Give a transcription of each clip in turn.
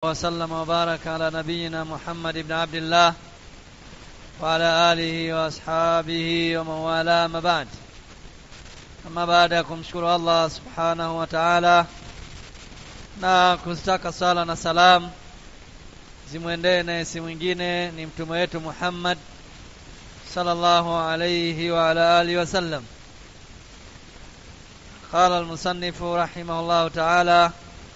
وسلم وبارك على نبينا محمد بن عبد الله وعلى آله وأصحابه ومن والاه ما بعد ama baada ya kumshukuru Allah subhanahu wa ta'ala na kustaka sala na salam zimwendee naye si mwingine ni mtume wetu Muhammad sallallahu alayhi wa ala alihi wasallam قال المصنف رحمه الله تعالى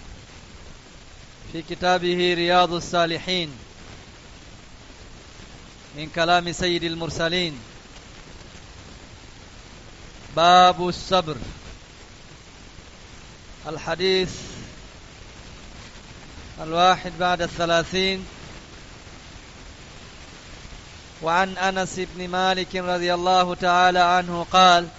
في كتابه رياض الصالحين من كلام سيد المرسلين باب الصبر الحديث الواحد بعد الثلاثين وعن أنس بن مالك رضي الله تعالى عنه قال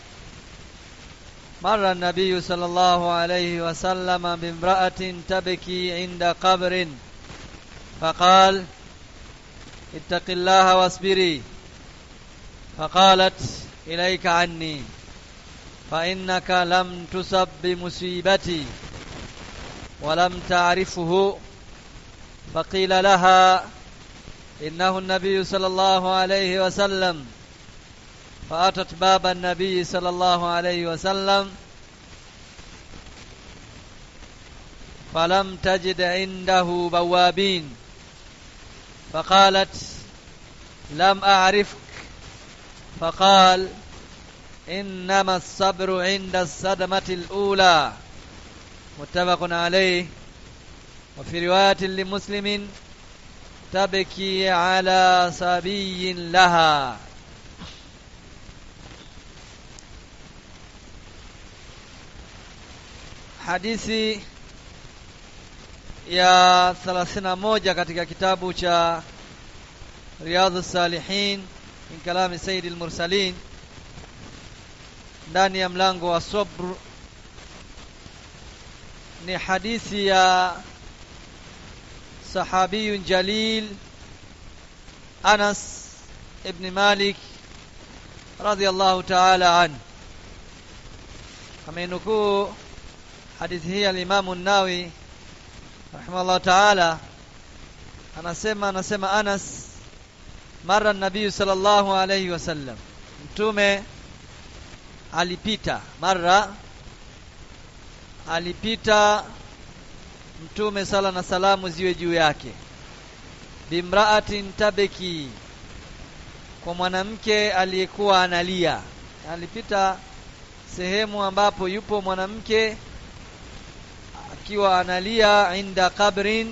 مر النبي صلى الله عليه وسلم بامرأة تبكي عند قبر فقال اتق الله واصبري فقالت إليك عني فإنك لم تصب بمصيبتي ولم تعرفه فقيل لها إنه النبي صلى الله عليه وسلم فأتت باب النبي صلى الله عليه وسلم فلم تجد عنده بوابين فقالت لم أعرفك فقال إنما الصبر عند الصدمة الأولى متفق عليه وفي رواية لمسلم تبكي على صبي لها hadithi ya 31 katika kitabu cha Riyadhus Salihin min kalami Sayyidil Mursalin ndani ya mlango wa sabr ni hadithi ya sahabiyun jalil Anas ibn Malik radiyallahu ta'ala an amenukuu hadithi hii al-Imam an-Nawawi rahimahullah ta'ala anasema anasema Anas mara nabii sallallahu alayhi wasallam mtume alipita mara alipita mtume sala na salamu ziwe juu yake bimraatin tabeki kwa mwanamke aliyekuwa analia alipita sehemu ambapo yupo mwanamke akiwa analia inda kabrin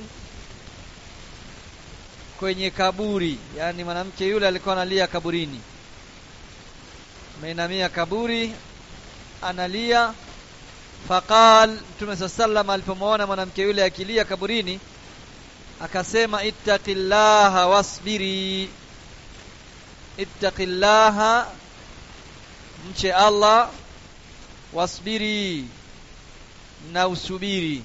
kwenye kaburi yani mwanamke yule alikuwa analia kaburini ameinamia kaburi analia faqal mtume sallam alipomwona mwanamke yule akilia kaburini akasema ittaqillaha wasbiri ittaqillaha mche Allah wasbiri na usubiri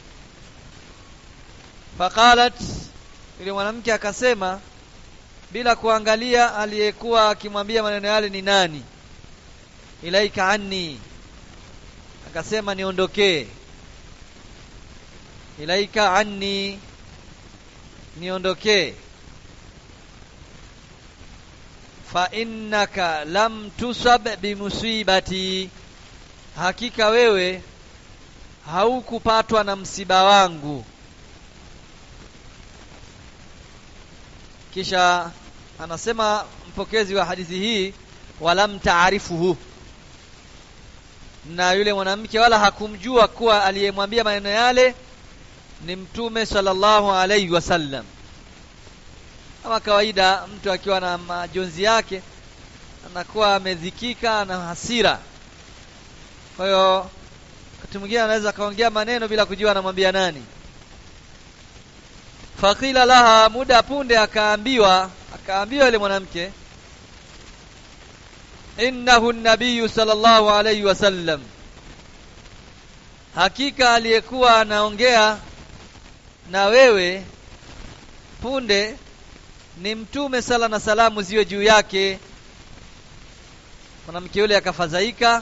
faqalat yule mwanamke akasema bila kuangalia aliyekuwa akimwambia maneno yale ni nani ilaika anni akasema niondokee ilaika anni niondokee fa innaka lam tusab bimusibati hakika wewe haukupatwa na msiba wangu kisha anasema mpokezi wa hadithi hii walam taarifuhu na yule mwanamke wala hakumjua kuwa aliyemwambia maneno yale ni mtume sallallahu alaihi wasallam kama kawaida mtu akiwa na majonzi yake anakuwa amedhikika na hasira kwa hiyo wakati mwingine anaweza akaongea maneno bila kujua anamwambia nani fakila laha muda punde akaambiwa akaambiwa yule mwanamke innahu nabiyu sallallahu alayhi wasallam hakika aliyekuwa anaongea na wewe punde ni mtume sala na salamu ziwe juu yake mwanamke yule akafadhaika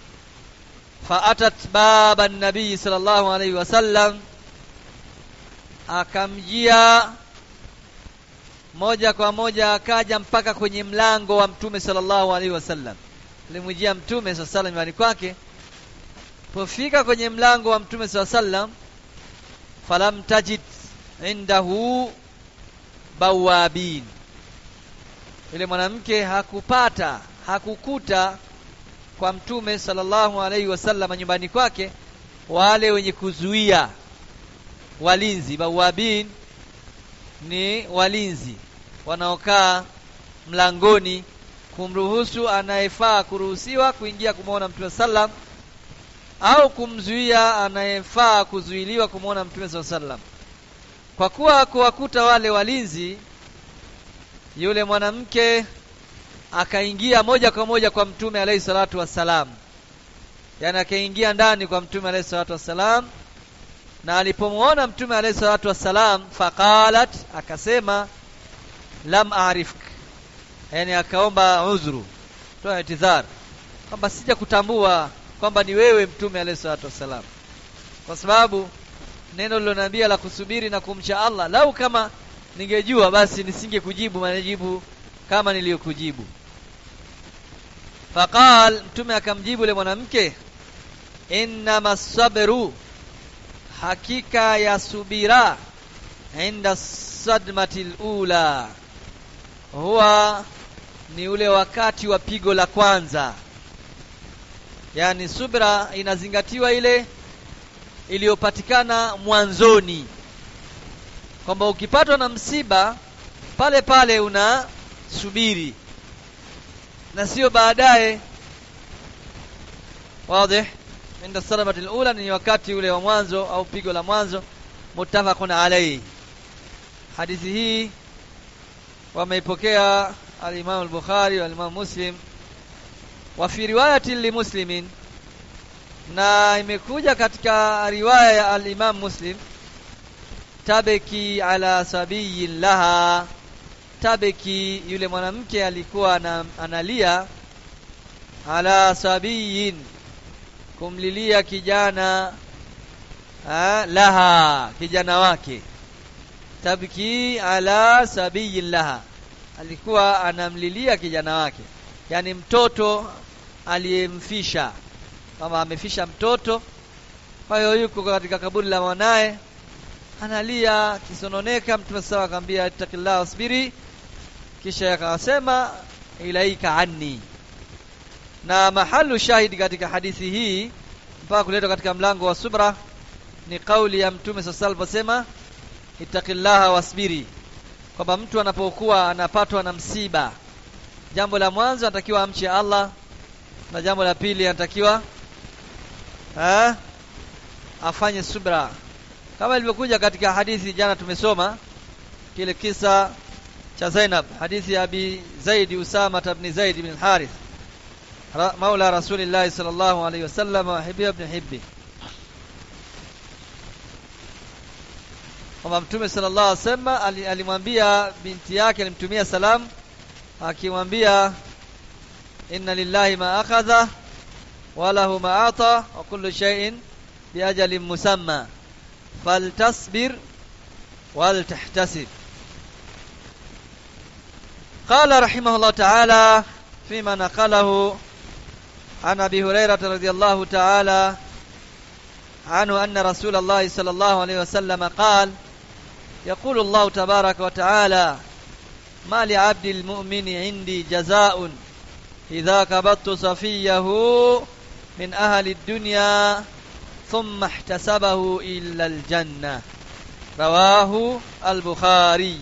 faatat baba nabii sallallahu alaihi wasallam akamjia moja kwa moja akaja mpaka kwenye mlango wa mtume sallallahu alaihi wasallam alimwijia mtume sallallahu alaihi nyumbani kwake pofika kwenye mlango wa mtume sallallahu alaihi wasallam falam tajid indahu bawabin yule mwanamke hakupata hakukuta kwa mtume sallallahu alaihi wasallam nyumbani kwake wale wenye kuzuia walinzi bawabin ni walinzi wanaokaa mlangoni kumruhusu anayefaa kuruhusiwa kuingia kumwona mtume sallam au kumzuia anayefaa kuzuiliwa kumwona mtume saa sallam kwa kuwa kuwakuta wale walinzi yule mwanamke akaingia moja kwa moja kwa mtume alayhi salatu wassalam yani akaingia ndani kwa mtume alayhi salatu wassalam na alipomwona mtume alayhi salatu wassalam faqalat akasema lam arifk yani akaomba udhuru toa itidhar kwamba sija kutambua kwamba ni wewe mtume alayhi salatu wassalam kwa sababu neno lilonambia la kusubiri na kumcha Allah lau kama ningejua basi nisingekujibu majibu kama niliyokujibu faqal mtume akamjibu yule mwanamke innama sabru hakika ya subira inda sadmati ula huwa ni ule wakati wa pigo la kwanza yani subra inazingatiwa ile iliyopatikana mwanzoni kwamba ukipatwa na msiba pale pale una subiri na sio baadaye wazi inda salamati alula ni wakati ule wa mwanzo au pigo la mwanzo muttafaqun alayhi hadithi hii wameipokea al-Imam al-Bukhari wal Imam Muslim wa fi riwayati li Muslimin na imekuja katika riwaya ya al-Imam Muslim tabeki ala sabiyin laha tabeki yule mwanamke alikuwa na, analia ala sabiyin kumlilia kijana ha, laha kijana wake tabki ala sabiyin laha alikuwa anamlilia kijana wake yani mtoto aliyemfisha kama amefisha mtoto kwa hiyo yuko katika kaburi la mwanaye analia kisononeka mtume sawa akamwambia ittaqillah wasbiri kisha akasema ilaika anni na mahalu shahidi katika hadithi hii mpaka kuletwa katika mlango wa subra ni kauli ya mtume sasa aliposema ittaqillaha wasbiri kwamba mtu anapokuwa anapatwa na msiba jambo la mwanzo anatakiwa amche Allah na jambo la pili anatakiwa eh afanye subra kama ilivyokuja katika hadithi jana tumesoma kile kisa cha Zainab hadithi ya Abi Zaid Usama ibn Zaid ibn Harith maula Rasulillah sallallahu alayhi wasallam wa Hibbi ibn Hibbi kwamba Mtume sallallahu alayhi wasallam alimwambia binti yake alimtumia salam akimwambia inna lillahi ma akhadha wa lahu ma ata wa kullu shay'in bi ajalin musamma فلتصبر ولتحتسب قال رحمه الله تعالى فيما نقله عن ابي هريره رضي الله تعالى عنه ان رسول الله صلى الله عليه وسلم قال يقول الله تبارك وتعالى ما لعبد المؤمن عندي جزاء اذا كبت صفيه من اهل الدنيا ثم احتسبه إلا الجنة رواه البخاري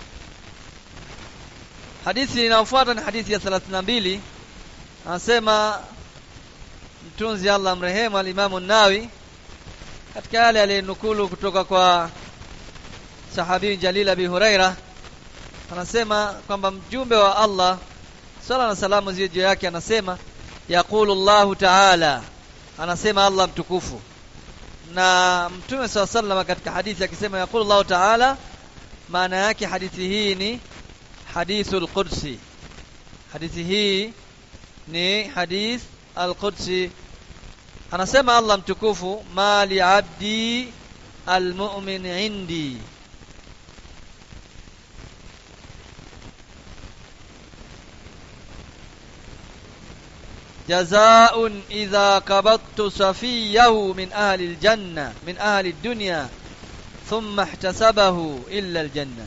hadithi inayofuata ni hadithi ya 32 anasema mtunzi Allah mrehemu alimamu Nawi katika yale aliyenukulu kutoka kwa sahabi Jalil Abi Huraira anasema kwamba mjumbe wa Allah sala na salamu ziwe juu yake anasema yaqulu Allahu ta'ala anasema Allah mtukufu na mtume saw sallam katika hadithi akisema yaqulu Allah ta'ala maana yake hadithi hii ni hadithul qudsi hadithi hii ni hadith al-qudsi anasema Allah mtukufu mali abdi almu'min indi جزاء إذا قبضت صفيه من أهل الجنة من أهل الدنيا ثم احتسبه إلا الجنة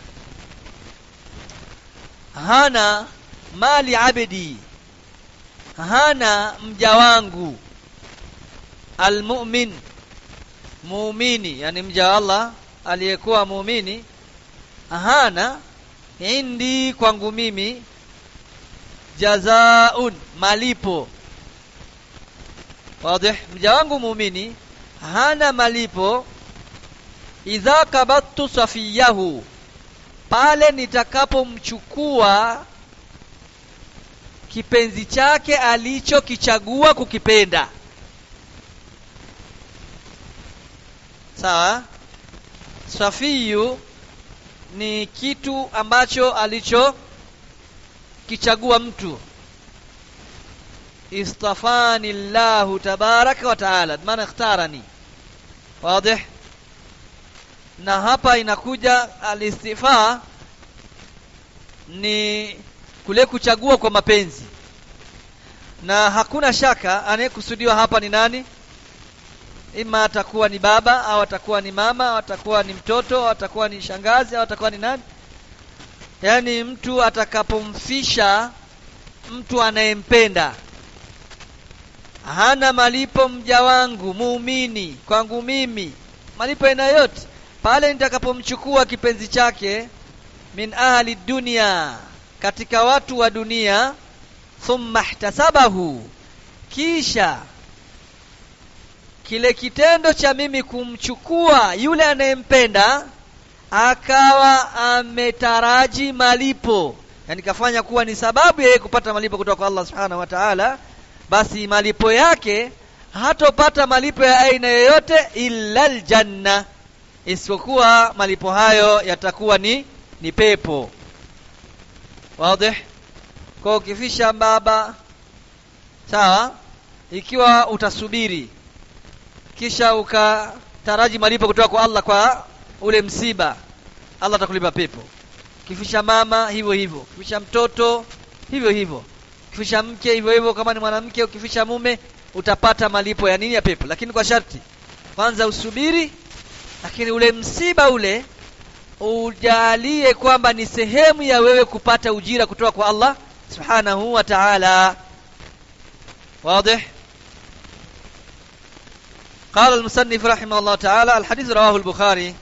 hana mali abdi hana mja wangu almu'min muumini yani mja wa Allah aliyekuwa muumini hana indi kwangu mimi jazaun malipo wazi mja wangu muumini hana malipo idha kabattu safiyahu pale nitakapomchukua kipenzi chake alichokichagua kukipenda sawa safiyu ni kitu ambacho alicho kichagua mtu istafani llahu tabaraka wa taala maana ikhtarani wazi na hapa inakuja alistifaa ni kule kuchagua kwa mapenzi na hakuna shaka anayekusudiwa hapa ni nani ima atakuwa ni baba au atakuwa ni mama au atakuwa ni mtoto au atakuwa ni shangazi au atakuwa ni nani yaani mtu atakapomfisha mtu anayempenda hana malipo mja wangu muumini kwangu mimi malipo aina yote pale nitakapomchukua kipenzi chake min ahli dunia katika watu wa dunia thumma ihtasabahu kisha kile kitendo cha mimi kumchukua yule anayempenda akawa ametaraji malipo yani kafanya kuwa ni sababu yeye kupata malipo kutoka kwa Allah subhanahu wa ta'ala basi malipo yake hatopata malipo ya aina yoyote illa aljanna isipokuwa malipo hayo yatakuwa ni ni pepo wazi kwa ukifisha baba sawa ikiwa utasubiri kisha ukataraji malipo kutoka kwa Allah kwa ule msiba Allah atakulipa pepo kifisha mama hivyo hivyo kifisha mtoto hivyo hivyo kifisha mke hivyo hivyo kama ni mwanamke ukifisha mume utapata malipo ya nini ya pepo lakini kwa sharti kwanza usubiri lakini ule msiba ule ujalie kwamba ni sehemu ya wewe kupata ujira kutoka kwa Allah subhanahu wa ta'ala واضح قال المصنف رحمه الله تعالى الحديث رواه البخاري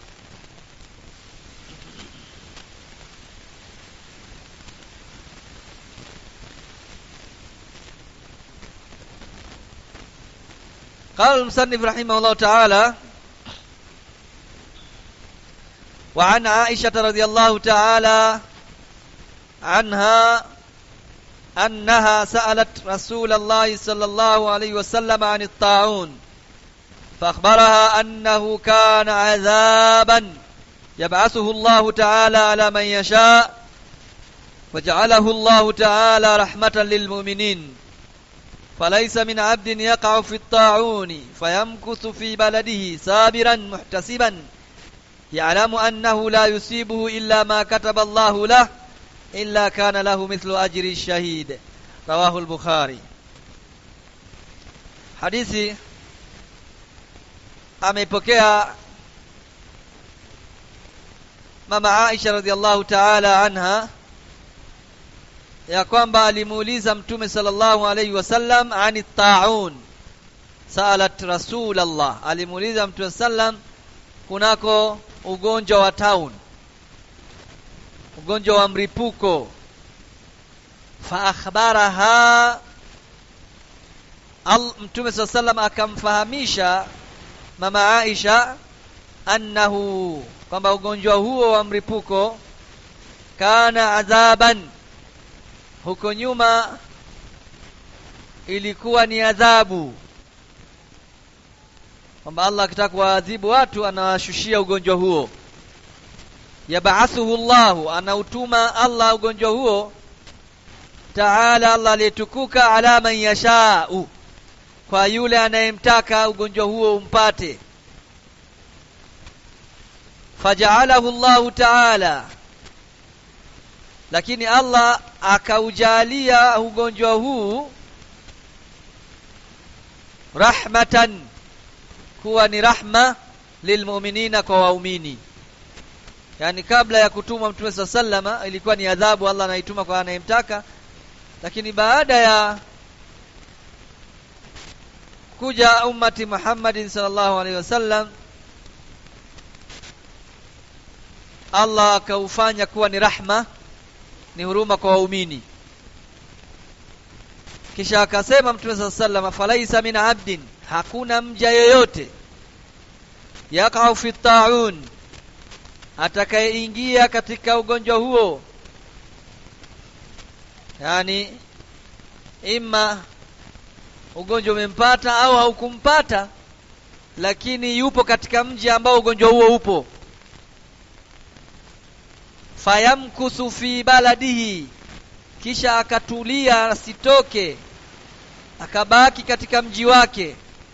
قال المصنف رحمه الله تعالى وعن عائشة رضي الله تعالى عنها أنها سألت رسول الله صلى الله عليه وسلم عن الطاعون فأخبرها أنه كان عذابا يبعثه الله تعالى على من يشاء وجعله الله تعالى رحمة للمؤمنين فليس من عبد يقع في الطاعون فيمكث في بلده صابرا محتسبا يعلم أنه لا يصيبه إلا ما كتب الله له إلا كان له مثل أجر الشهيد رواه البخاري حديثي ameipokea mama Aisha radhiallahu ta'ala anha ya kwamba alimuuliza mtume sallallahu alayhi wasallam ani taun salat rasulallah alimuuliza mtume sallam kunako ugonjwa wa town ugonjwa wa mripuko fa akhbaraha al mtume sallallahu sallam akamfahamisha mama Aisha annahu kwamba ugonjwa huo wa mripuko kana adhaban huko nyuma ilikuwa ni adhabu kwamba Allah akitaka kuwaadhibu watu anawashushia ugonjwa huo yabaathuhu Allahu anautuma Allah ugonjwa huo taala Allah aliyetukuka ala man yashau kwa yule anayemtaka ugonjwa huo umpate faja'alahu Allahu ta'ala lakini Allah akaujalia ugonjwa huu rahmatan kuwa ni rahma lilmu'minina kwa waumini yani kabla ya kutumwa mtume sa sallama ilikuwa ni adhabu Allah anaituma kwa anayemtaka lakini baada ya kuja ummati Muhammadin sallallahu alaihi wasallam Allah akaufanya kuwa ni rahma ni huruma kwa waumini kisha akasema mtume sa sallama falaisa min abdin hakuna mja yeyote yakau fi taun atakayeingia katika ugonjwa huo yani ima ugonjwa umempata au haukumpata lakini yupo katika mji ambao ugonjwa huo upo fayamkusu fi baladihi kisha akatulia asitoke akabaki katika mji wake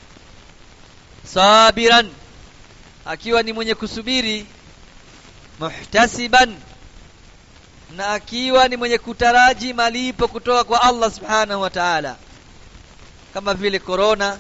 sabiran akiwa ni mwenye kusubiri muhtasiban na akiwa ni mwenye kutaraji malipo kutoka kwa Allah subhanahu wa ta'ala kama vile corona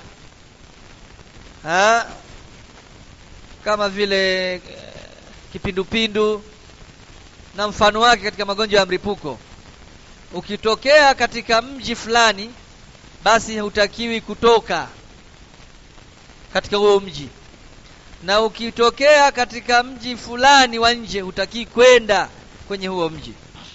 ha? kama vile eh, kipindupindu na mfano wake katika magonjwa ya mlipuko ukitokea katika mji fulani basi hutakiwi kutoka katika huo mji na ukitokea katika mji fulani wa nje hutaki kwenda kwenye huo mji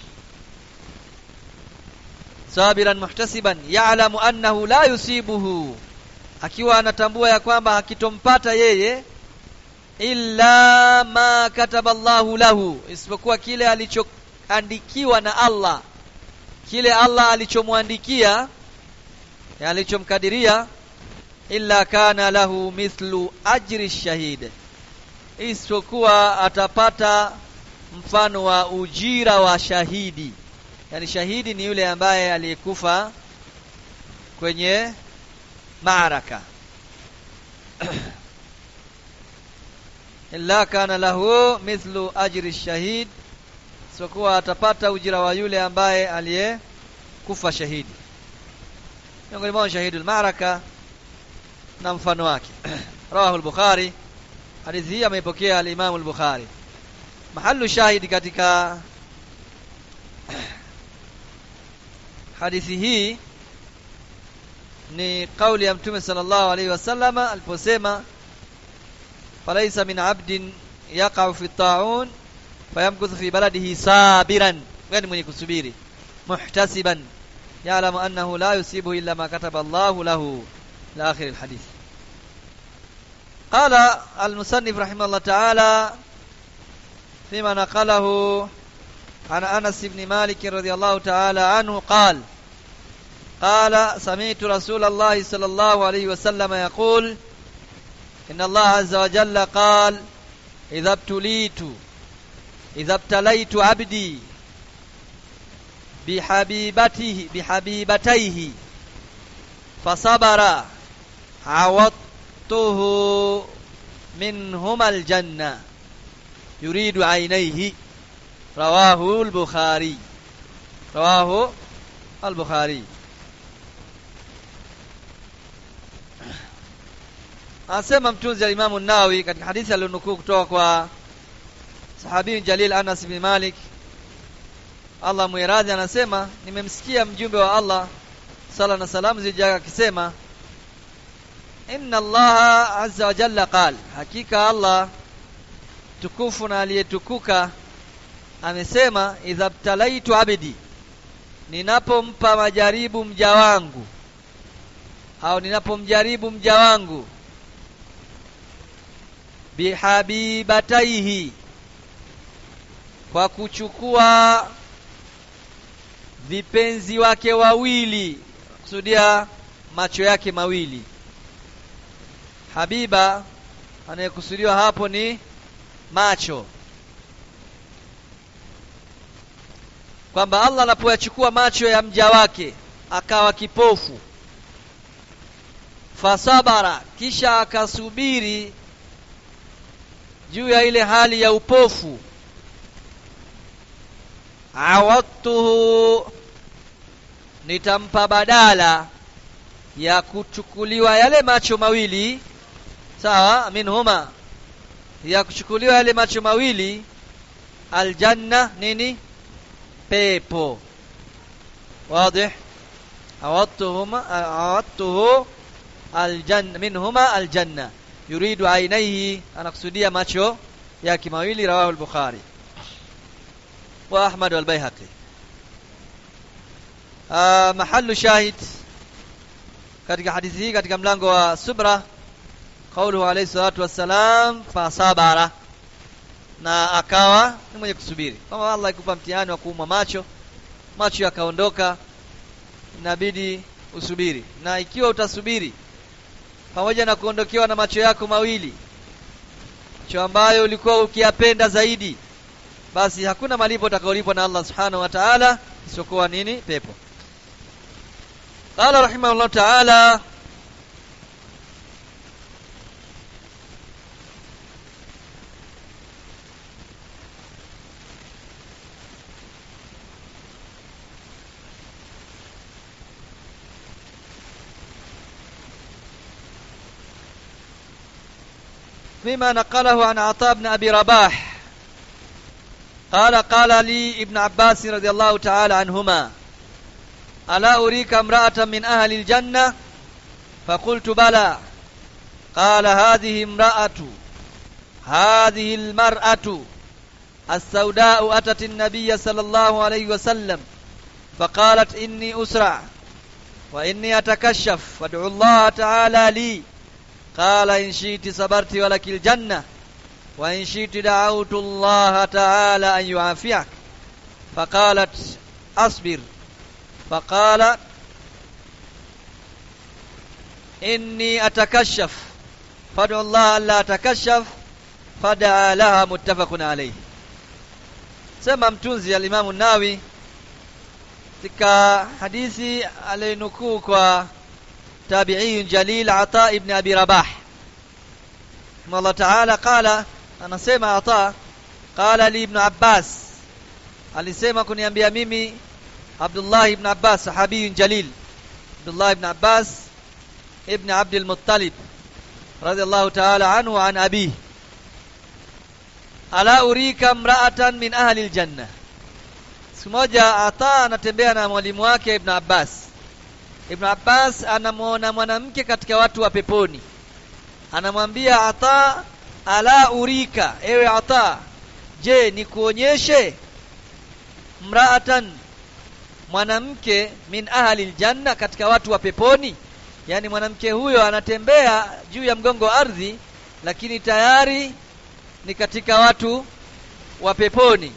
sabiran muhtasiban ya'lamu annahu la yusibuhu akiwa anatambua ya kwamba hakitompata yeye illa ma kataba Allahu lahu isipokuwa kile alichoandikiwa na Allah kile Allah alichomwandikia alichomkadiria illa kana lahu mithlu ajri shahid isipokuwa atapata mfano wa ujira wa shahidi yani shahidi ni yule ambaye aliyekufa kwenye maaraka illa kana lahu mithlu ajri shahid isipokuwa atapata ujira wa yule ambaye aliyekufa shahidi miongoni mwao shahidul maaraka na mfano wake rawahu al-bukhari hadithi hii ameipokea al-imam al-bukhari mahallu shahidi katika hadithi hii ni kauli ya mtume sallallahu alaihi wasallam aliposema falaisa min abdin yaqa'u fi ta'un fayamkuthu fi baladihi sabiran yani mwenye kusubiri muhtasiban ya'lamu annahu la yusibu illa ma kataba Allahu lahu ila akhir alhadith قال المصنف رحمه الله تعالى فيما نقله عن أنس بن مالك رضي الله تعالى عنه قال قال سمعت رسول الله صلى الله عليه وسلم يقول إن الله عز وجل قال إذا ابتليت إذا ابتليت عبدي بحبيبته بحبيبتيه فصبر عوضته منهما الجنة يريد عينيه رواه البخاري رواه البخاري Anasema mtunzi al-Imam an-Nawawi katika hadithi aliyonukuu kutoka kwa sahabi Jalil Anas bin Malik Allah muiradhi anasema nimemsikia mjumbe wa Allah sala na salamu zijaka akisema inna Allah azza wa jalla qal hakika Allah tukufu na aliyetukuka amesema idha btalaitu abdi ninapompa majaribu mja wangu au ninapomjaribu mja wangu bihabibataihi kwa kuchukua vipenzi wake wawili kusudia macho yake mawili habiba anayekusudiwa hapo ni macho kwamba Allah anapoyachukua macho ya mja wake akawa kipofu fasabara kisha akasubiri juu ya ile hali ya upofu awadtuhu nitampa badala ya kuchukuliwa yale macho mawili sawa minhuma ya kuchukuliwa yale macho mawili aljanna nini pepo واضح عوضتهما عوضته الجنة منهما الجنة يريد عينيه أنا أقصدية ماتشو يا كماويلي رواه البخاري وأحمد والبيهقي آه محل شاهد katika hadithi hii katika mlango wa subra qauluhu alayhi salatu wassalam fasabara na akawa ni mwenye kusubiri kama Allah ikupa mtihani wa kuumwa macho macho yakaondoka inabidi usubiri na ikiwa utasubiri pamoja na kuondokewa na macho yako mawili macho ambayo ulikuwa ukiyapenda zaidi basi hakuna malipo utakaolipwa na Allah subhanahu wa ta'ala isiyokuwa nini pepo قال رحمه الله تعالى فيما نقله عن عطاء بن أبي رباح قال قال لي ابن عباس رضي الله تعالى عنهما ألا أريك امرأة من أهل الجنة فقلت بلى قال هذه امرأة هذه المرأة السوداء أتت النبي صلى الله عليه وسلم فقالت إني أسرع وإني أتكشف فادعو الله تعالى لي قال إن شئت صبرت ولك الجنة وإن شئت دعوت الله تعالى أن يعافيك فقالت أصبر فقال إني أتكشف فادعو الله ألا أتكشف فدعا لها متفق عليه sema mtunzi alimamu nawi katika hadithi aliyonukuu kwa tabiiyun jalil ata ibn abi rabah Allah taala qala anasema ata qala li ibn abbas alisema kuniambia mimi Abdullah ibn Abbas sahabiyun jalil Abdullah ibn Abbas ibn Abd al-Muttalib radiyallahu ta'ala anhu an abi ala urika mra'atan min ahli al-janna siku moja ata anatembea na mwalimu wake ibn Abbas ibn Abbas anamuona mwanamke katika watu wa peponi anamwambia ata ala urika ewe ata je nikuonyeshe mra'atan mwanamke min ahli aljanna katika watu wa peponi yani mwanamke huyo anatembea juu ya mgongo wa ardhi lakini tayari ni katika watu wa peponi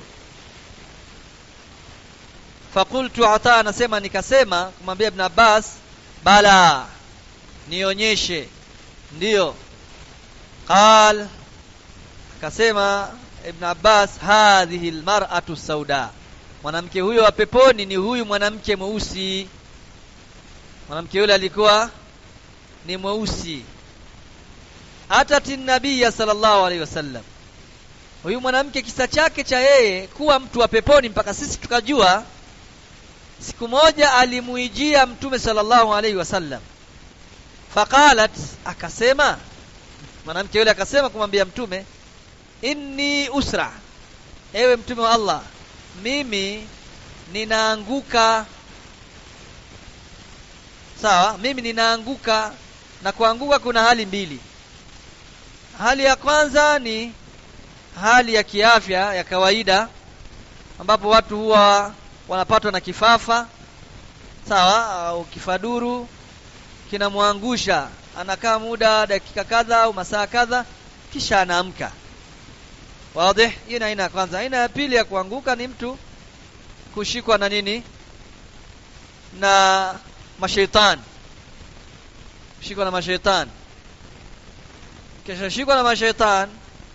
fakultu ata anasema nikasema kumwambia ibn Abbas bala nionyeshe ndiyo qal akasema ibn Abbas hadhihi almar'atu sauda mwanamke huyo wa peponi ni huyu mwanamke mweusi mwanamke yule alikuwa ni mweusi atati nabiyya sallallahu alaihi wasallam huyu mwanamke kisa chake cha yeye kuwa mtu wa peponi mpaka sisi tukajua siku moja alimuijia mtume sallallahu alaihi wasallam faqalat akasema mwanamke yule akasema kumwambia mtume inni usra ewe mtume wa Allah mimi ninaanguka sawa mimi ninaanguka na kuanguka kuna hali mbili hali ya kwanza ni hali ya kiafya ya kawaida ambapo watu huwa wanapatwa na kifafa sawa au kifaduru kinamwangusha anakaa muda dakika kadha au masaa kadha kisha anaamka wazi hii ni aina ya kwanza aina ya pili ya kuanguka ni mtu kushikwa na nini na mashaitani kushikwa na mashaitani kisha shikwa na mashaitani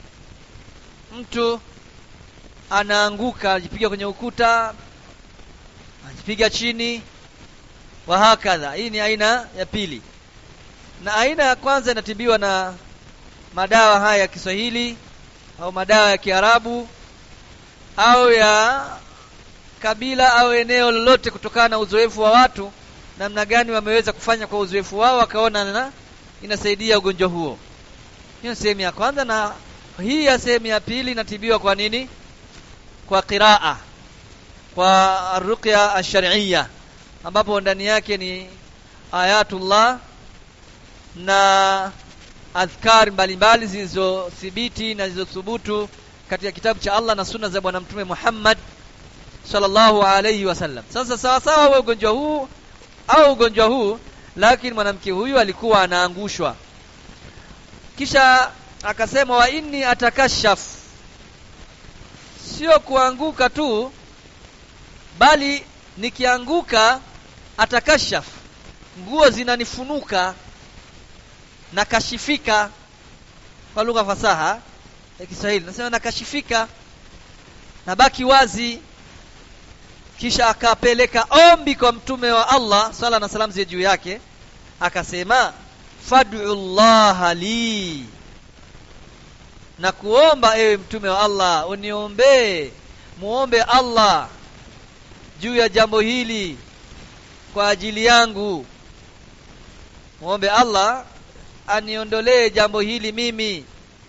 mtu anaanguka ajipiga kwenye ukuta ajipiga chini wa hakadha hii ni aina ya pili na aina ya kwanza inatibiwa na madawa haya ya Kiswahili au madawa ya Kiarabu au ya kabila au eneo lolote kutokana na uzoefu wa watu namna gani wameweza kufanya kwa uzoefu wao wakaona na inasaidia ugonjwa huo hiyo sehemu ya kwanza na hii ya sehemu ya pili inatibiwa kwa nini kwa qiraa kwa ruqya ash-shar'iyya ambapo ndani yake ni ayatullah na adhkar mbalimbali zilizothibiti na zilizothubutu katika kitabu cha Allah na sunna za bwana mtume Muhammad sallallahu alayhi wasallam sasa sawa sawa wa ugonjwa huu au ugonjwa huu lakini mwanamke huyu alikuwa anaangushwa kisha akasema wa inni atakashaf sio kuanguka tu bali nikianguka atakashaf nguo zinanifunuka na kashifika kwa lugha fasaha ya Kiswahili nasema nakashifika nabaki wazi kisha akapeleka ombi kwa mtume wa Allah sala na salam ziwe juu yake akasema fad'u Allah li na kuomba ewe mtume wa Allah uniombee muombe Allah juu ya jambo hili kwa ajili yangu muombe Allah aniondolee jambo hili mimi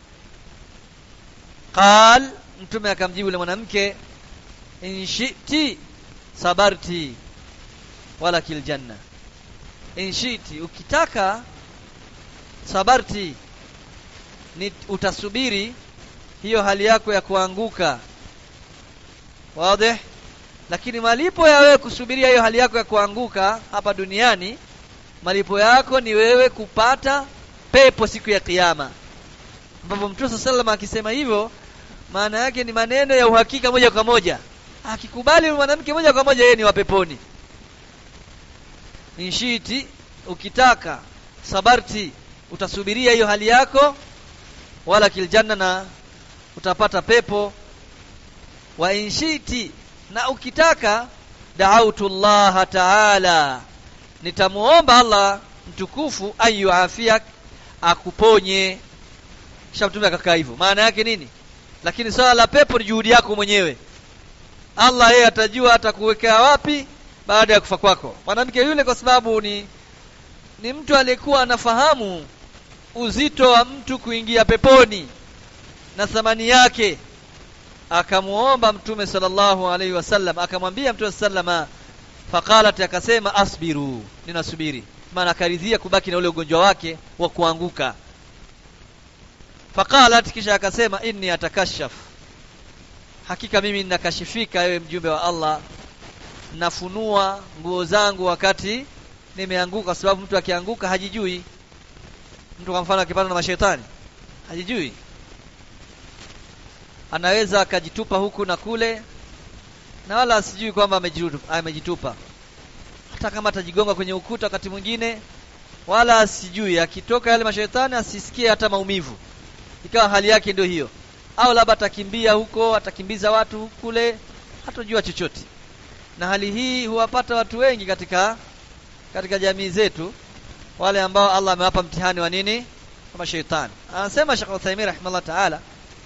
qal mtume akamjibu yule mwanamke in shi'ti sabarti wala kil janna in shi'ti ukitaka sabarti ni utasubiri hiyo hali yako ya kuanguka wazi lakini malipo ya wewe kusubiria hiyo hali yako ya kuanguka hapa duniani malipo yako ni wewe kupata pepo siku ya kiyama ambapo mtume sallallahu akisema hivyo maana yake ni maneno ya uhakika moja kwa moja akikubali mwanamke moja kwa moja yeye ni wa peponi inshiti ukitaka sabarti utasubiria hiyo hali yako wala kiljanna na utapata pepo wa inshiti na ukitaka da'autu Allah ta'ala nitamuomba Allah mtukufu ayu afiak akuponye kisha mtume akakaa hivyo maana yake nini lakini swala la pepo ni juhudi yako mwenyewe Allah yeye atajua atakuwekea wapi baada ya kufa kwako mwanamke yule kwa sababu ni ni mtu aliyekuwa anafahamu uzito wa mtu kuingia peponi na thamani yake akamuomba mtume sallallahu alaihi wasallam akamwambia mtume sallama faqalat akasema asbiru ninasubiri maana akaridhia kubaki na ule ugonjwa wake wa kuanguka faqalat kisha akasema inni atakashaf hakika mimi ninakashifika ewe mjumbe wa Allah nafunua nguo zangu wakati nimeanguka kwa sababu mtu akianguka hajijui mtu kwa mfano akipatwa na mashetani hajijui anaweza akajitupa huku na kule na wala asijui kwamba amejitupa, amejitupa hata kama atajigonga kwenye ukuta wakati mwingine wala asijui akitoka yale mashetani asisikie hata maumivu ikawa hali yake ndio hiyo au labda atakimbia huko atakimbiza watu kule hatojua chochote na hali hii huwapata watu wengi katika katika jamii zetu wale ambao Allah amewapa mtihani wa nini kama shetani anasema Sheikh Uthaymeen rahimahullah ta'ala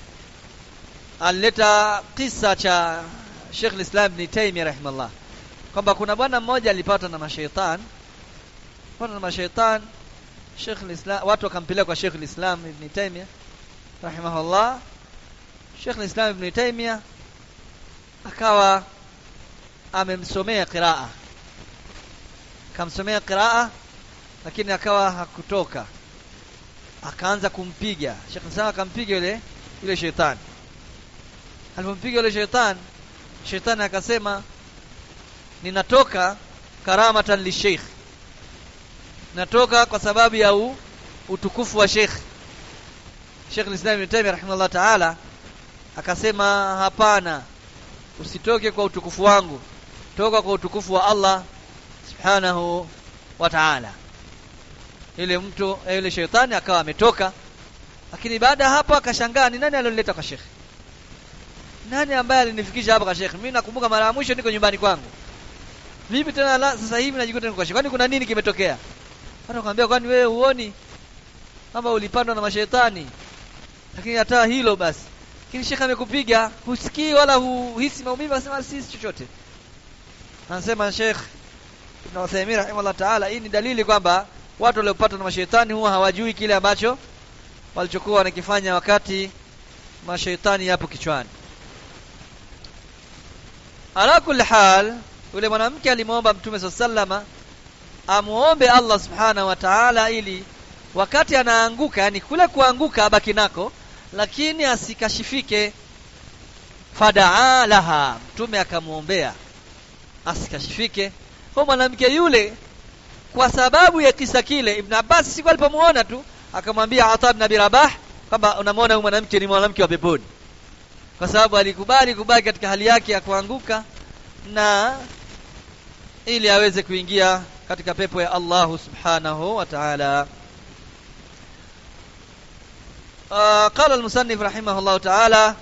alileta kisa cha Sheikh al-Islam Ibn Taymiyyah rahimahullah kwamba kuna bwana mmoja alipata na mashaitani pata na mashaitani Sheikh al-Islam watu wakampeleka kwa Sheikh al-Islam Ibn Taymiyyah rahimahullah Sheikh al-Islam Ibn Taymiyyah akawa amemsomea qiraa kamsomea qiraa lakini akawa hakutoka akaanza kumpiga Sheikh Islam akampiga yule yule shetani alipompiga yule shetani shetani akasema ninatoka karamatan li sheikh natoka kwa sababu ya u, utukufu wa sheikh Sheikh al-Islam Ibn Taymiyyah rahimahullah ta'ala akasema hapana usitoke kwa utukufu wangu toka kwa utukufu wa Allah subhanahu wa ta'ala ile mtu yule shetani akawa ametoka lakini baada hapo akashangaa ni nani alionileta kwa Sheikh nani ambaye alinifikisha hapa kwa Sheikh mimi nakumbuka mara ya mwisho niko nyumbani kwangu vipi tena la, sasa hivi najikuta niko kwa Sheikh kwani kuna nini kimetokea hata kwambia kwani wewe huoni kama ulipandwa na mashetani lakini hata hilo basi lakini shekhe amekupiga husikii wala huhisi maumivu anasema si chochote anasema Sheikh Ibn Uthaymeen rahimahullah ta'ala hii ni dalili kwamba watu waliopatwa na mashaitani huwa hawajui kile ambacho walichokuwa wanakifanya wakati mashaitani yapo kichwani ala kulli hal yule mwanamke alimwomba mtume sallama amuombe Allah subhanahu wa ta'ala ili wakati anaanguka yani kule kuanguka abaki nako lakini asikashifike fadaa laha mtume akamuombea asikashifike kwa mwanamke yule kwa sababu ya kisa kile Ibn Abbas siku alipomuona tu akamwambia Ata ibn Abi Rabah kwamba unamwona huyu mwanamke ni mwanamke wa peponi kwa sababu alikubali kubaki katika hali yake ya kuanguka na ili aweze kuingia katika pepo ya Allah subhanahu wa ta'ala آه قال المصنف رحمه الله تعالى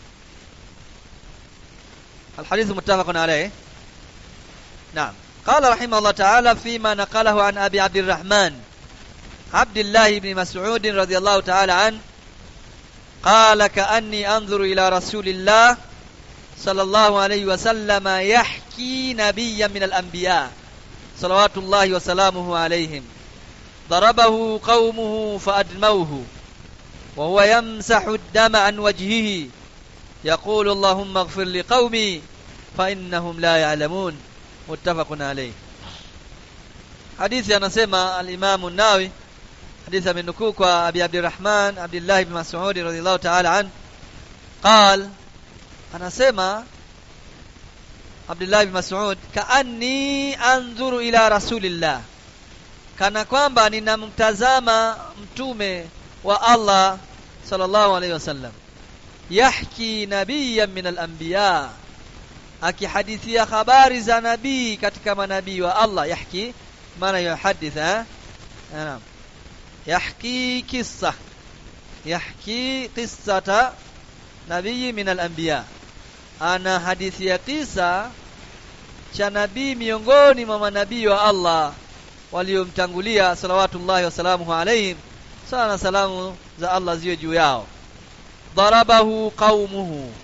الحديث متفق عليه نعم قال رحمه الله تعالى فيما نقله عن أبي عبد الرحمن عبد الله بن مسعود رضي الله تعالى عنه قال كأني أنظر إلى رسول الله صلى الله عليه وسلم يحكي نبيا من الأنبياء صلوات الله وسلامه عليهم ضربه قومه فأدموه وهو يمسح الدم عن وجهه يقول اللهم اغفر لقومي فإنهم لا يعلمون متفق عليه حديث anasema al-Imam an-Nawawi حديث amenukuu kwa Abi Abdurrahman Abdullah ibn Mas'ud radhiyallahu ta'ala an قال anasema Abdullah ibn Mas'ud kaanni anzuru ila rasulillah kana kwamba ninamtazama mtume wa Allah sallallahu alayhi wasallam yahki nabiyyan min al-anbiya akihadithia habari za nabii katika manabii wa Allah yahki maana yuhaditha naam yahki kissa yahki qissata nabii min al-anbiya ana hadithi ya kisa cha nabii miongoni mwa manabii wa Allah waliomtangulia salawatullahi wasalamuhu alayhim sala na salamu za Allah ziwe juu yao darabahu qaumuhu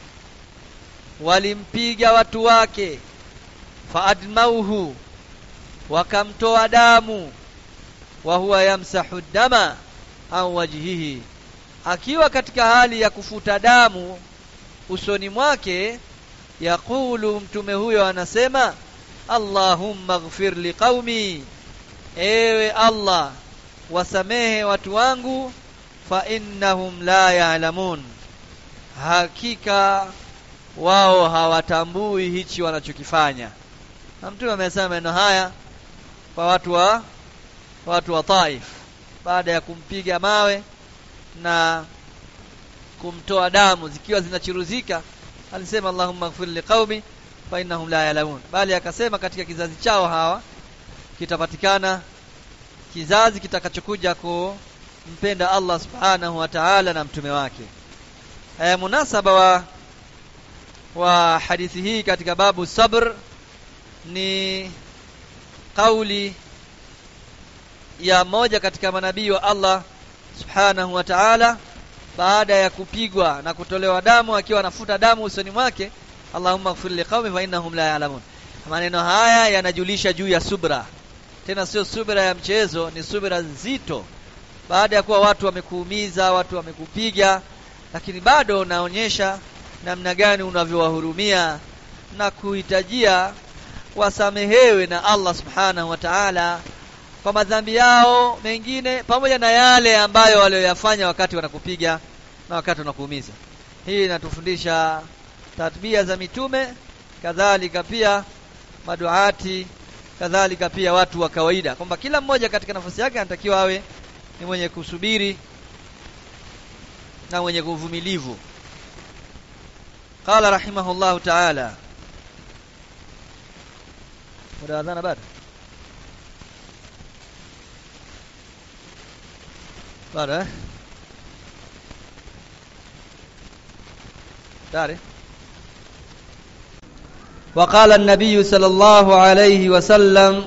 walimpiga watu wake faadmauhu wakamtoa damu wa huwa yamsahu dama au wajhihi akiwa katika hali ya kufuta damu usoni mwake yaqulu mtume huyo anasema Allahumma ighfir liqaumi ewe Allah wasamehe watu wangu fa innahum la ya'lamun hakika wao hawatambui hichi wanachokifanya na mtume amesema maneno haya kwa watu wa watu wa Taif baada ya kumpiga mawe na kumtoa damu zikiwa zinachuruzika alisema Allahumma ighfir liqaumi fa innahum la ya'lamun bali akasema katika kizazi chao hawa kitapatikana kizazi kitakachokuja kumpenda Allah subhanahu wa ta'ala na mtume wake e, munasaba wa wa hadithi hii katika babu sabr ni kauli ya moja katika manabii wa Allah subhanahu wa ta'ala baada ya kupigwa na kutolewa damu akiwa anafuta damu usoni mwake Allahumma ighfir liqaumi fa innahum la ya'lamun maneno haya yanajulisha juu ya subra tena sio subira ya mchezo ni subira nzito baada ya kuwa watu wamekuumiza watu wamekupiga lakini bado unaonyesha namna gani unavyowahurumia na kuhitajia wasamehewe na Allah subhanahu wa ta'ala kwa madhambi yao mengine pamoja na yale ambayo walioyafanya wakati wanakupiga na wakati wanakuumiza hii inatufundisha tatbia za mitume kadhalika pia maduati kadhalika pia watu wa kawaida kwamba kila mmoja katika nafasi yake anatakiwa awe ni mwenye kusubiri na mwenye kuvumilivu qala rahimahullahu ta'ala muda adhana bado bado eh tayari وقال النبي صلى الله عليه وسلم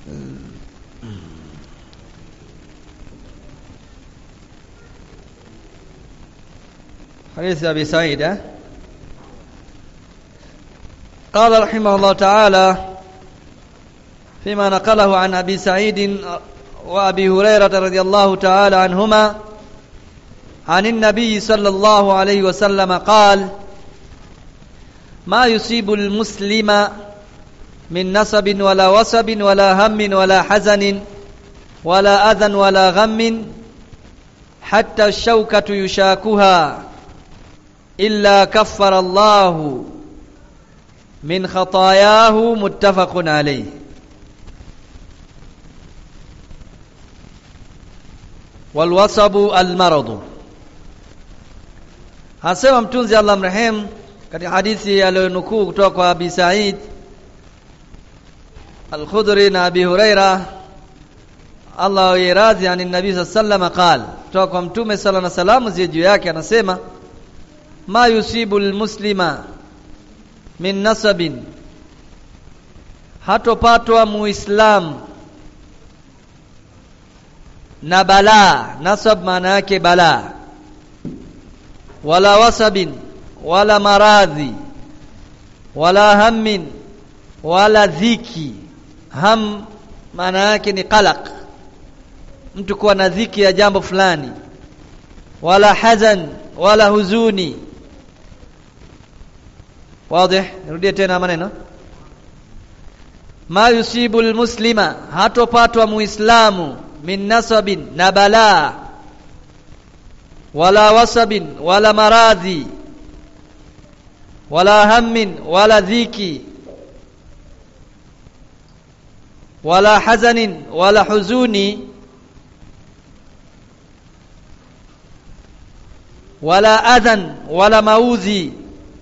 حديث أبي سعيد ها؟ قال رحمه الله تعالى فيما نقله عن أبي سعيد وأبي هريرة رضي الله تعالى عنهما عن النبي صلى الله عليه وسلم قال ما يصيب المسلم من نصب ولا وصب ولا هم ولا حزن ولا أذى ولا غم حتى الشوكة يشاكها إلا كفر الله من خطاياه متفق عليه walwasabu almaradhu hasema mtunzi Allah mrehemu katika hadithi aliyonukuu kutoka kwa Abi Said Al-Khudri na Abi Huraira Allah yiradhi ani nabii sallallahu qala kutoka kwa mtume sala na salamu zie juu yake anasema ma yusibu almuslima min nasabin hatopatwa muislamu na balaa nasab maana yake balaa wala wasabin wala maradhi wala hammin wala dhiki ham maana yake ni qalaq mtu kuwa na dhiki ya jambo fulani wala hazan wala huzuni wazi nirudie tena maneno ma yusibu almuslima hatopatwa muislamu min nasabin na balaa wala wasabin wala maradhi wala hammin wala dhiki wala hazanin wala huzuni wala adhan wala maudhi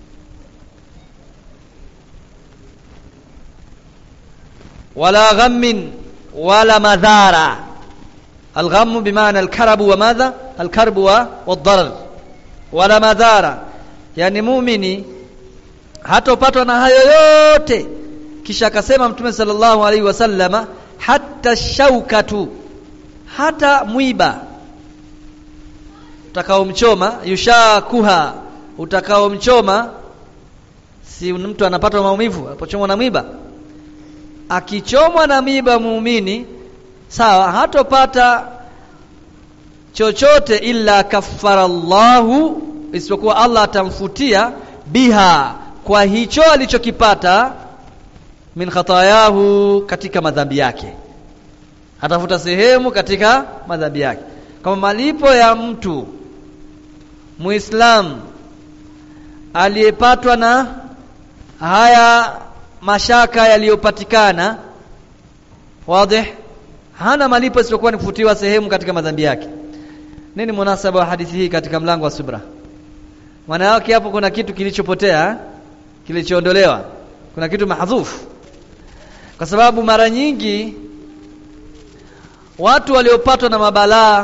wala ghammin wala madhara الغم بمعنى الكرب وماذا الكرب والضرر ولا madhara yani muumini hatopatwa na hayo yote kisha akasema mtume sallallahu alaihi wasallama hata shaukatu hata mwiba utakaomchoma yushakuha utakaomchoma si mtu anapata maumivu alipochomwa na mwiba akichomwa na mwiba muumini sawa hatopata chochote illa kaffara Allahu isipokuwa Allah atamfutia biha kwa hicho alichokipata min khatayahu katika madhambi yake atafuta sehemu katika madhambi yake kama malipo ya mtu muislam aliyepatwa na haya mashaka yaliyopatikana wazi hana malipo isipokuwa ni kufutiwa sehemu katika madhambi yake nini munasaba wa hadithi hii katika mlango wa subra maana yake hapo kuna kitu kilichopotea kilichoondolewa kuna kitu mahdhufu kwa sababu mara nyingi watu waliopatwa na mabalaa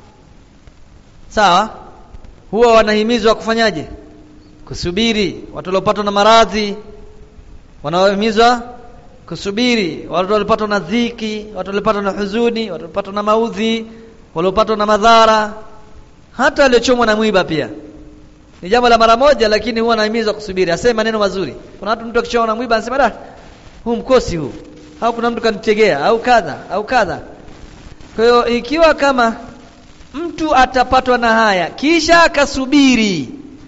sawa huwa wanahimizwa kufanyaje kusubiri watu waliopatwa na maradhi wanaohimizwa kusubiri watu waliopatwa na dhiki watu waliopatwa na huzuni watu waliopatwa na maudhi waliopatwa na madhara hata waliochomwa na mwiba pia ni jambo la mara moja lakini huwa anahimizwa kusubiri aseme maneno mazuri kuna watu mtu akichomwa na mwiba anasema da huu mkosi huu au kuna mtu kanitegea au kadha au kadha kwa hiyo ikiwa kama mtu atapatwa na haya kisha akasubiri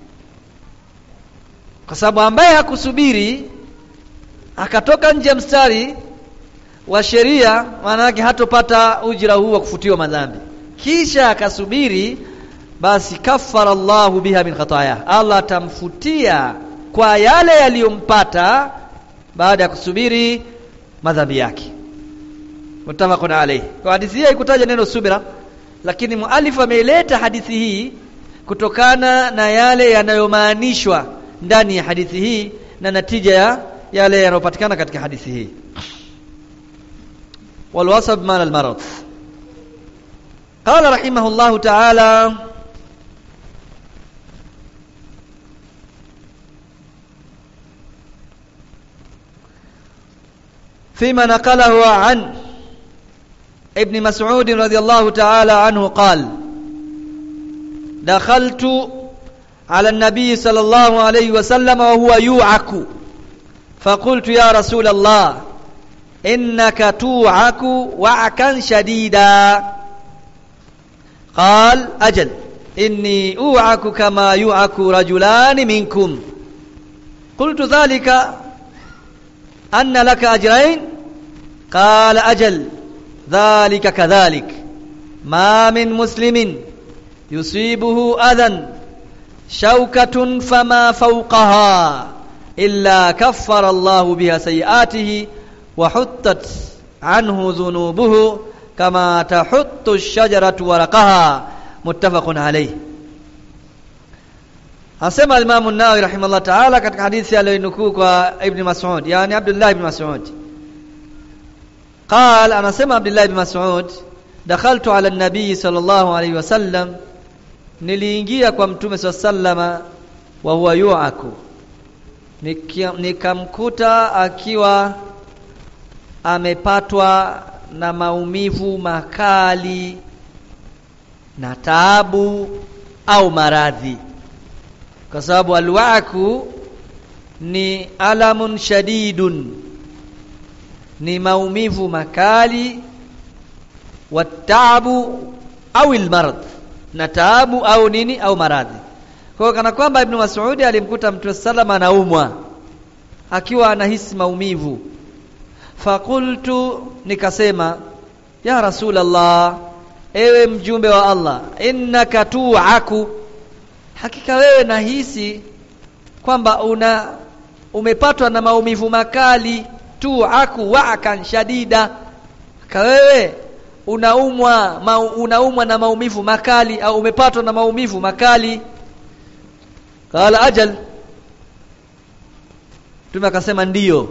kwa sababu ambaye hakusubiri akatoka nje ya mstari wa sheria maana yake hatopata ujira huu wa kufutiwa madhambi kisha akasubiri basi kafara Allahu biha min khataya Allah atamfutia kwa yale yaliyompata baada ya kusubiri madhambi yake mutafaqun alayhi kwa hadithi hii haikutaja neno subira lakini mualif ameileta hadithi hii kutokana na yale yanayomaanishwa ndani ya hadithi hii na natija ya yale yanayopatikana katika hadithi hii والوصب مال المرض قال رحمه الله تعالى فيما نقله عن ابن مسعود رضي الله تعالى عنه قال دخلت على النبي صلى الله عليه وسلم وهو يوعك فقلت يا رسول الله إنك توعك وعكا شديدا قال أجل إني أوعك كما يوعك رجلان منكم قلت ذلك أن لك أجرين قال أجل ذلك كذلك ما من مسلم يصيبه أذى شوكة فما فوقها إلا كفر الله بها سيئاته وحطت عنه ذنوبه كما تحط الشجرة ورقها muttafaqun alayh Asema Imam an-Nawawi rahimahullah ta'ala katika hadithi aliyonukuu kwa Ibn Mas'ud yani Abdullah ibn Mas'ud قال anasema Abdullah ibn Mas'ud dakhaltu ala an-nabiy sallallahu alayhi wasallam niliingia kwa mtume sallama wa huwa yu'aku nikamkuta akiwa amepatwa na maumivu makali na taabu au maradhi kwa sababu alwaku ni alamun shadidun ni maumivu makali wataabu au almarad na taabu au nini au maradhi kwa kana kwamba ibn Mas'ud alimkuta mtume salama anaumwa akiwa anahisi maumivu fakultu nikasema ya rasulallah ewe mjumbe wa Allah innaka tu'aku hakika wewe nahisi kwamba una umepatwa na maumivu makali tu'aku wa'kan shadida ka wewe unaumwa ma, unaumwa na maumivu makali au umepatwa na maumivu makali qala ajal Mtume akasema ndiyo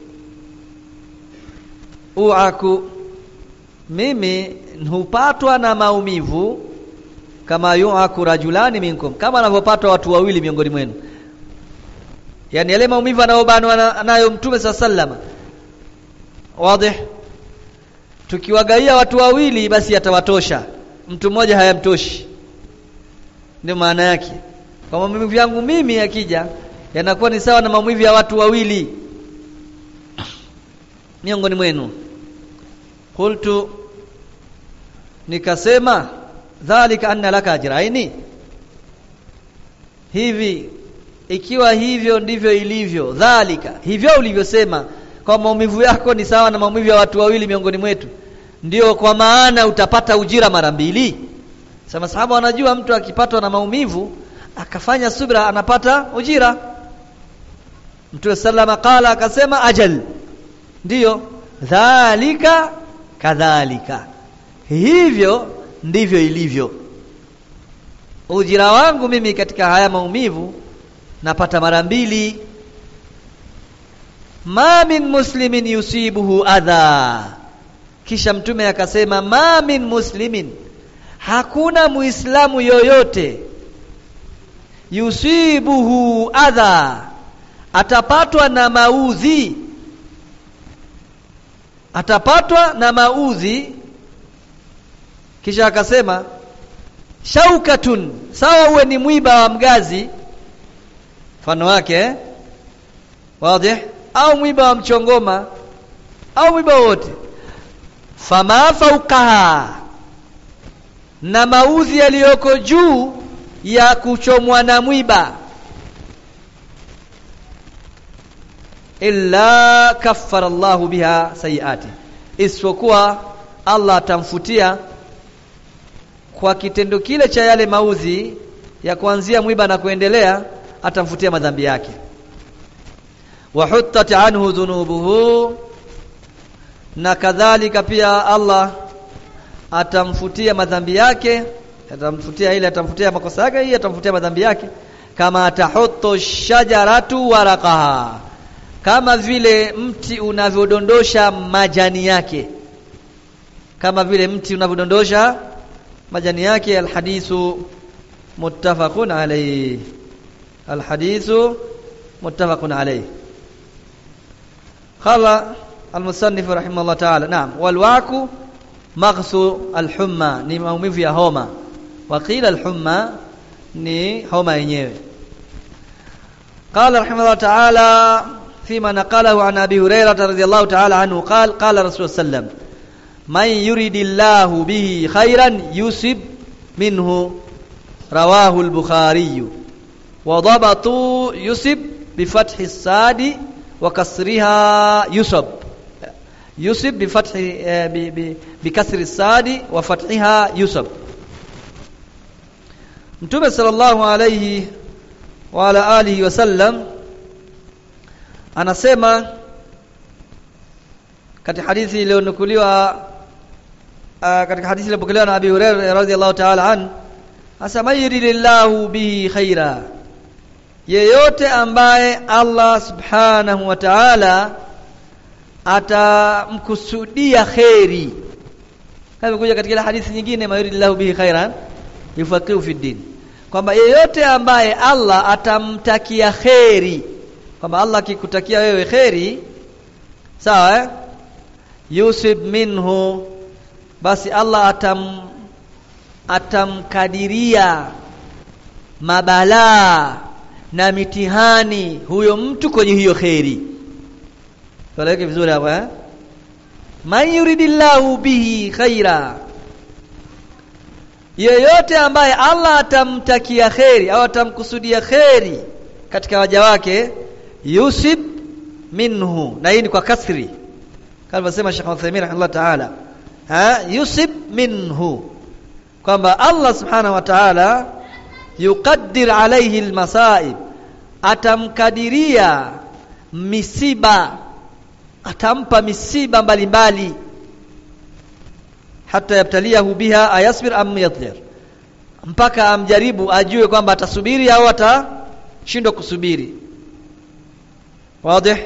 uaku mimi hupatwa na maumivu kama yuaku rajulani minkum kama anavyopatwa watu wawili miongoni mwenu yani yale maumivu anayobanwa nayo mtume saa sallama wazi tukiwagaia watu wawili basi yatawatosha mtu mmoja hayamtoshi ndio maana yake kwa maumivu yangu mimi yakija yanakuwa ni sawa na maumivu ya watu wawili miongoni mwenu qultu nikasema dhalika anna laka ajraini hivi ikiwa hivyo ndivyo ilivyo dhalika hivyo ulivyosema kwa maumivu yako ni sawa na maumivu ya watu wawili miongoni mwetu ndio kwa maana utapata ujira mara mbili sasa sahaba wanajua mtu akipatwa na maumivu akafanya subra anapata ujira Mtume sallama qala akasema ajal ndiyo dhalika kadhalika hivyo ndivyo ilivyo ujira wangu mimi katika haya maumivu napata mara mbili ma min muslimin yusibuhu adha kisha mtume akasema ma min muslimin hakuna muislamu yoyote yusibuhu adha atapatwa na maudhi atapatwa na maudhi kisha akasema shaukatun sawa uwe ni mwiba wa mgazi mfano wake eh? wazi au mwiba wa mchongoma au mwiba wote fama faukaha na maudhi yaliyoko juu ya kuchomwa na mwiba illa kaffara Allahu biha sayiati isipokuwa Allah atamfutia kwa kitendo kile cha yale maudhi ya kuanzia mwiba na kuendelea atamfutia madhambi yake wa huttat anhu dhunubuhu na kadhalika pia Allah atamfutia madhambi yake atamfutia ile atamfutia makosa yake hii atamfutia madhambi yake kama tahuttu shajaratu waraqaha kama vile mti unavyodondosha majani yake kama vile mti unavyodondosha majani yake alhadithu muttafaqun alayhi alhadithu muttafaqun alayhi qala المصنف رحمه الله تعالى نعم والواك maghsu alhumma ni maumivu ya homa waqila alhumma ni homa yenyewe قال رحمه الله تعالى فيما نقله عن ابي هريره رضي الله تعالى عنه قال قال رسول الله صلى الله عليه وسلم من يريد الله به خيرا يصب منه رواه البخاري وضبطوا يصب بفتح الصاد وكسرها يصب يصب بفتح بكسر الصاد وفتحها يصب Mtume sallallahu alayhi wa ala alihi wasallam anasema katika hadithi iliyonukuliwa katika hadithi iliyopokelewa na Abi Hurairah radhiyallahu ta'ala an asema yuridillahu bihi khaira yeyote ambaye Allah subhanahu wa ta'ala atamkusudia kheri kama kuja katika hadithi nyingine mayuridillahu bihi khairan yufaqihu fi din kwamba yeyote ambaye Allah atamtakia kheri kwamba Allah akikutakia wewe kheri sawa eh? yusib minhu basi Allah atam atamkadiria mabalaa na mitihani huyo mtu kwenye hiyo kheri tueleke vizuri hapo eh man yuridillahu bihi khaira yeyote ambaye Allah atamtakia kheri au atamkusudia kheri katika waja wake yusib minhu na hii ni kwa kasri kama alivyosema Sheikh Uthaymeen rahimahullah ta'ala ha yusib minhu kwamba Allah subhanahu wa ta'ala yuqaddir alayhi almasaib atamkadiria misiba atampa misiba mbalimbali hata yabtaliyahu biha ayasbir am yadhir mpaka amjaribu ajue kwamba atasubiri au atashindwa kusubiri wazi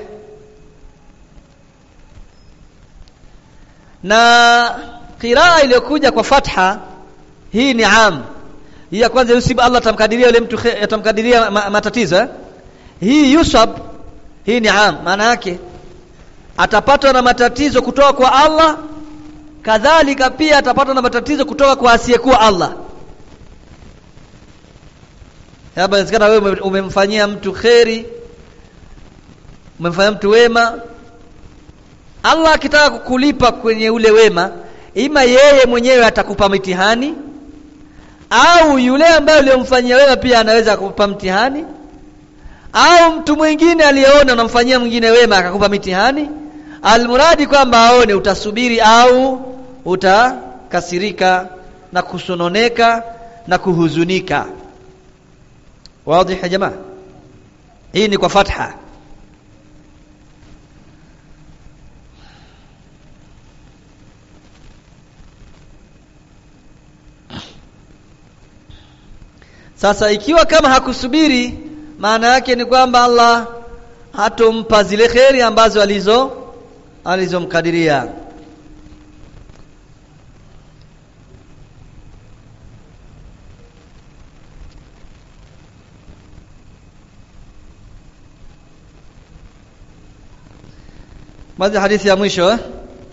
na qiraa iliyokuja kwa fatha hii ni am hii ya kwanza yusibu Allah atamkadiria yule mtu atamkadiria ma, matatizo eh? hii yusab hii ni am maana yake atapatwa na matatizo kutoka kwa Allah kadhalika pia atapatwa na matatizo kutoka kwa asiyekuwa Allah labda inawezekana wewe umemfanyia mtu kheri umemfanyia mtu wema Allah akitaka kukulipa kwenye ule wema ima yeye mwenyewe atakupa mitihani au yule ambaye uliyomfanyia wema pia anaweza kukupa mtihani au mtu mwingine aliyeona unamfanyia mwingine wema akakupa mitihani almuradi kwamba aone utasubiri au utakasirika na kusononeka na kuhuzunika wazi ya jamaa hii ni kwa fatha Sasa ikiwa kama hakusubiri maana yake ni kwamba Allah hatompa zile kheri ambazo alizo alizomkadiria. Baadhi hadithi ya mwisho eh?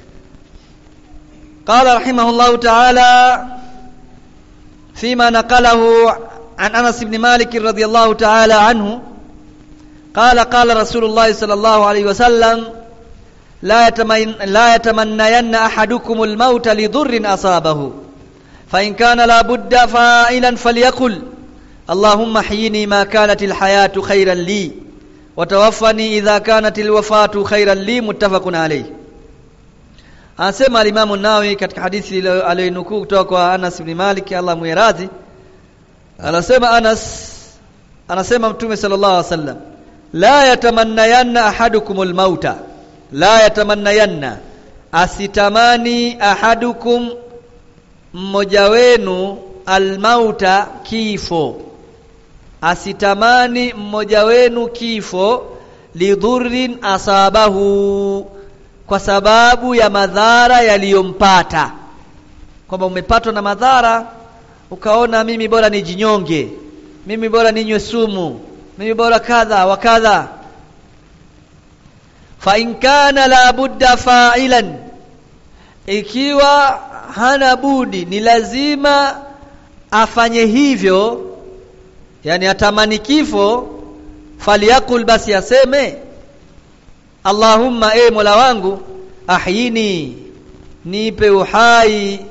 قال رحمه الله تعالى فيما نقله عن انس بن مالك رضي الله تعالى عنه قال قال رسول الله صلى الله عليه وسلم لا يتمن لا يتمنين احدكم الموت لضر اصابه فان كان لا بد فاعلا فليقل اللهم احيني ما كانت الحياه خيرا لي وتوفني اذا كانت الوفاه خيرا لي متفق عليه anasema alimamu Nawawi katika hadithi aliyonukuu kutoka kwa Anas ibn Malik Allah muiradhi anasema Anas anasema Mtume sallallahu alaihi wasallam la yatamannayanna ahadukumul mauta la yatamannayanna asitamani ahadukum mmoja wenu almauta kifo asitamani mmoja wenu kifo lidhurrin asabahu kwa sababu ya madhara yaliyompata kwamba umepatwa na madhara ukaona mimi bora nijinyonge mimi bora ninywe sumu mimi bora kadha wa kadha fa in kana la budda fa'ilan ikiwa hana budi ni lazima afanye hivyo yani atamani kifo faliyakul basi aseme Allahumma e Mola wangu ahyini nipe uhai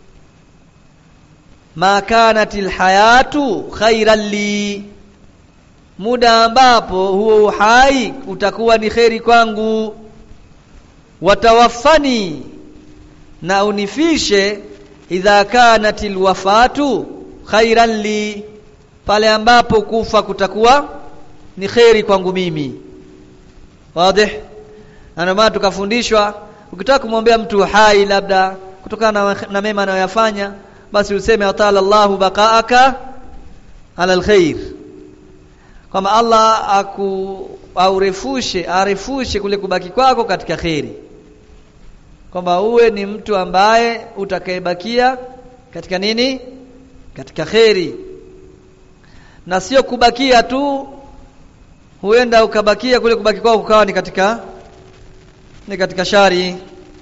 ma kanatil hayatu khairan li muda ambapo huo uhai utakuwa ni kheri kwangu watawaffani na unifishe idha kanatil wafatu khairan li pale ambapo kufa kutakuwa ni kheri kwangu mimi wazi na maana tukafundishwa ukitaka kumwombea mtu hai labda kutokana na, na mema anayoyafanya basi useme atala Allahu baqaaka ala alkhair kwamba Allah aku aurefushe arefushe kule kubaki kwako katika kheri kwamba uwe ni mtu ambaye utakayebakia katika nini katika kheri na sio kubakia tu huenda ukabakia kule kubaki kwako kukawa ni katika ni katika shari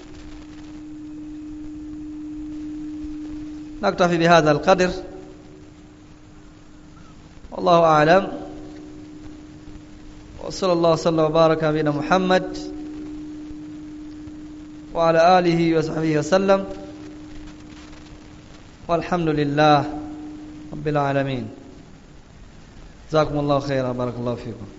نكتفي بهذا القدر والله أعلم وصلى الله وسلم وبارك على نبينا محمد وعلى آله وصحبه وسلم والحمد لله رب العالمين جزاكم الله خيرا بارك الله فيكم